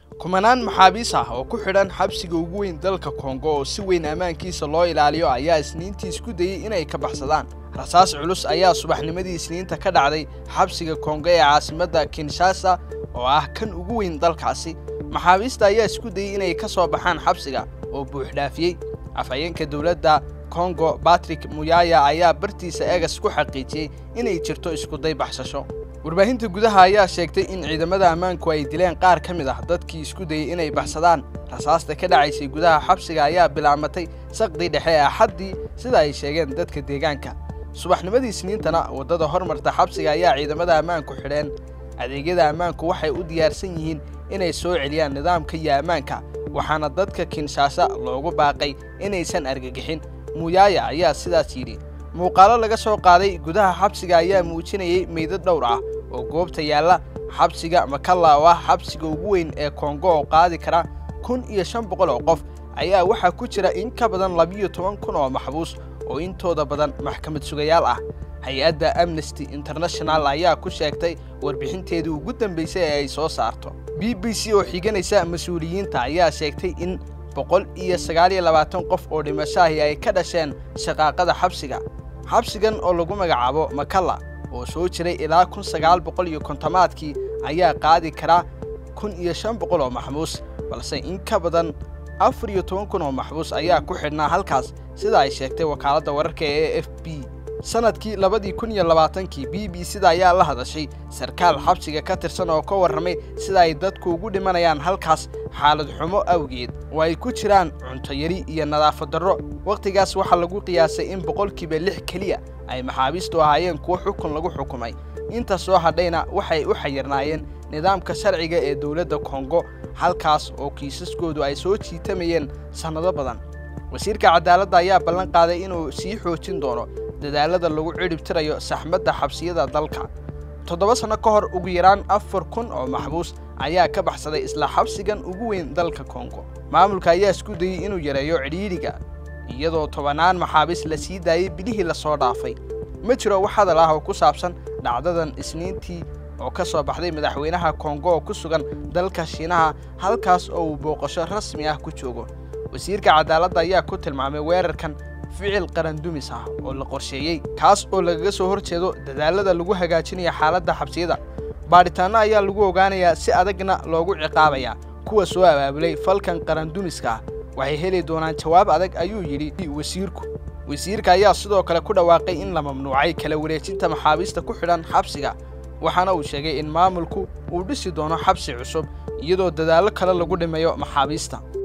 kumanaan maxaabiis ah oo ku xidhan xabsiga ugu weyn dalka kongo oo si weyn ammaankiisa loo ilaaliyo ayaa isniintii isku dayey inay ka baxsadaan rasaas culus ayaa subaxnimadii isniinta ka dhacday xabsiga kongo ee caasimadda kinshasa oo ah kan ugu weyn dalkaasi maxaabiista ayaa isku dayey inay ka soo baxaan xabsiga oo buuxdhaafiyey afhayeenka dowladda kongo batrick muyaya ayaa bartiisa eegas ku xaqiijiyey inay jirto iskuday baxsasho warbaahinta gudaha ayaa sheegtay in ciidamada ammaanku ay dileen qaar ka mid ah dadkii isku dayey inay baxsadaan rasaasta ka dhacaysay gudaha xabsiga ayaa bilaabmatay saqdii dhexe ee axaddii sida ay sheegeen dadka deegaanka subaxnimadii isniintana waddada hormarta xabsiga ayaa ciidamada ammaanku xidheen adeegyada ammaanku waxay u diyaarsan yihiin inay soo celiyaan nidaamka iyo ammaanka waxaana dadka kinshaasa loogu baaqay inaysan argagixin muyaaya ayaa sidaas yidhi muuqaalo laga soo qaaday gudaha xabsiga ayaa muujinayay meydad dhowr ah oo goobta yaalla xabsiga makalla oo ah xabsiga ugu weyn ee kongo oo qaadi kara kun iyo shan boqol oo qof ayaa waxaa ku jira in ka badan labiyo toban kun oo maxbuus oo intooda badan maxkamad sugayaal ah hay-adda amnesty international ayaa ku sheegtay warbixinteedii ugu dambaysay ee ay soo saarto b b c oo xiganaysa mas-uuliyiinta ayaa sheegtay in boqol iyo sagaal iyo labaatan qof oo dhimashaahi ay ka dhasheen shaqaaqada xabsiga xabsigan oo lagu magacaabo makalla oo soo jiray ilaa kun sagaal boqol iyo kontomaadkii ayaa qaadi karaa kun iyo shan boqol oo maxbuus balse in ka badan afar iyo toban kun oo maxbuus ayaa ku xidhnaa halkaas sida ay sheegtay wakaaladda wararka ee f b sanadkii labadii kun iyo labaatankii b b sida ayaa la hadashay sarkaal xabsiga ka tirsan oo ka warramay sida ay dadku ugu dhimanayaan halkaas xaalad xumo awgeed oo ay ku jiraan cunto yari iyo nadaafad darro wakhtigaas waxaa lagu qiyaasay in boqolkiiba lix keliya ay maxaabiistu ahaayeen kuwo xukun lagu xukumay inta soo hadhayna waxay u xayirnaayeen nidaamka sharciga ee dowladda kongo halkaas oo kiisaskoodu ay soo jiitamayeen sannado badan wasiirka cadaaladda ayaa ballan qaaday inuu sii xoojin doono dadaalada lagu cidhib tirayo saxmadda xabsiyada dalka toddoba sanno ka hor ugu yaraan afar kun oo maxbuus ayaa ka baxsaday isla xabsigan ugu weyn dalka kongo maamulka ayaa isku dayey inuu yareeyo cidhiidhiga iyadoo tobannaan maxaabiis la sii daayey bilihii lasoo dhaafay ma jiro wax hadal ah oo ku saabsan dhacdadan isniintii oo ka soo baxday madaxweynaha kongo oo ku sugan dalka shiinaha halkaas oo uu booqasho rasmi ah ku joogo wasiirka cadaaladda ayaa ku tilmaamay weerarkan ficil qarandumis ah oo la qorsheeyey kaas oo lagaga soo hor jeedo dadaalada lagu hagaajinayo xaaladda xabsiyada baadhitaanno ayaa lagu ogaanayaa si adagna loogu ciqaabayaa kuwa soo abaabulay falkan qarandumiska ah waxay heli doonaan jawaab adag ayuu yidhi wasiirku wasiirka ayaa sidoo kale ku dhawaaqay in la mamnuucay kala wareejinta maxaabiista ku xidhan xabsiga waxaana uu sheegay in maamulku uu dhisi doono xabsi cusub iyadoo dadaallo kale lagu dhimayo maxaabiista